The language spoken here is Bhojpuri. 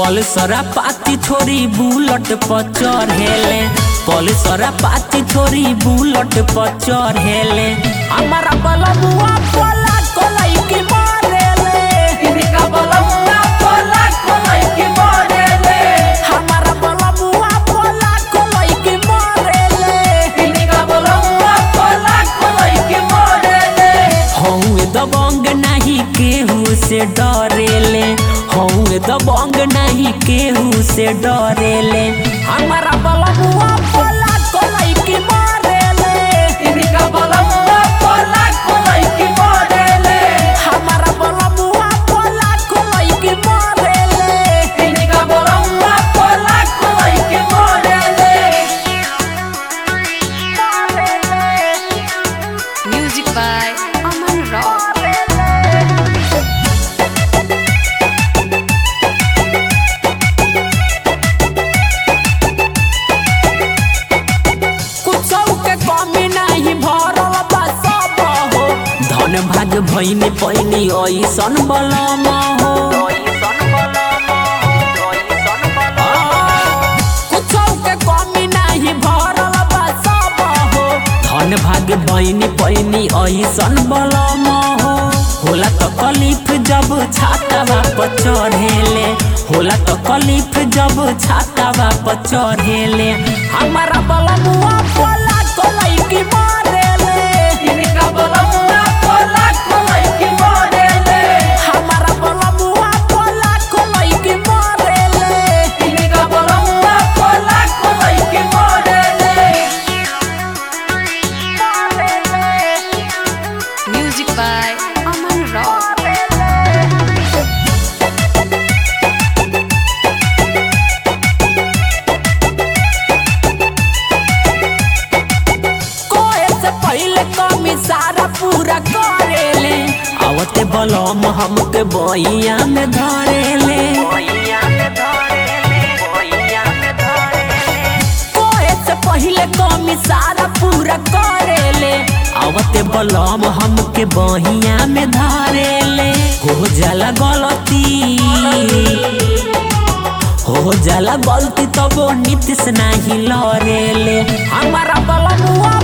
पल्सरा पाती छोरी बुलट पर चढ़ेले पल्सरा पाती छोरी बुलट पर चढ़ेले हमारा बलमुआ पोला कोलाई की मारेले इनका बलमुआ पोला कोलाई के मरेले हमारा बलमुआ पोला कोलाई की मारेले इनका बलमुआ पोला कोलाई के मरेले हौए दबंग नहीं केहू से डरेले हौए दबंग नहीं केहू से डरेले हमारा बलमुआ पोला कोलाई की मारेले इनका बलमुआ पोला कोलाई के मरेले हमारा बलमुआ पोला कोलाई की मारेले इनका बलमुआ पोला कोलाई के मरेले Music by Aman Rock. कुछ के कमी नहीं भरल बा सब हो धन भाग भैनी पैनी ऐसन बलम हो कुछ के कमी नहीं भरल बा सब हो धन भाग भैनी पैनी ऐसन बलम हो होला तो कलीफ जब छातावा पर चढ़ेले होला तो कलीफ जब छातावा पर चढ़ेले हमारा बलमुआ पोला कोलाई की मारेले इनका बलमुआ पोला कोलाई के मरेले हमारा बलमुआ पोला कोलाई की मारेले इनका बलमुआ पोला कोलाई के मरेले Music by Aman Rock. कोए से पहले कमी सारा पूरा करेले आवते बलम हमके बइया में धरेले कोए से पहले कमी सारा पूरा करेले आवते बलम हमके बहिया में धरेले हो जाला गलती हो जाला गलती तब नीतीश नहीं लरेले हमारा बलमुआ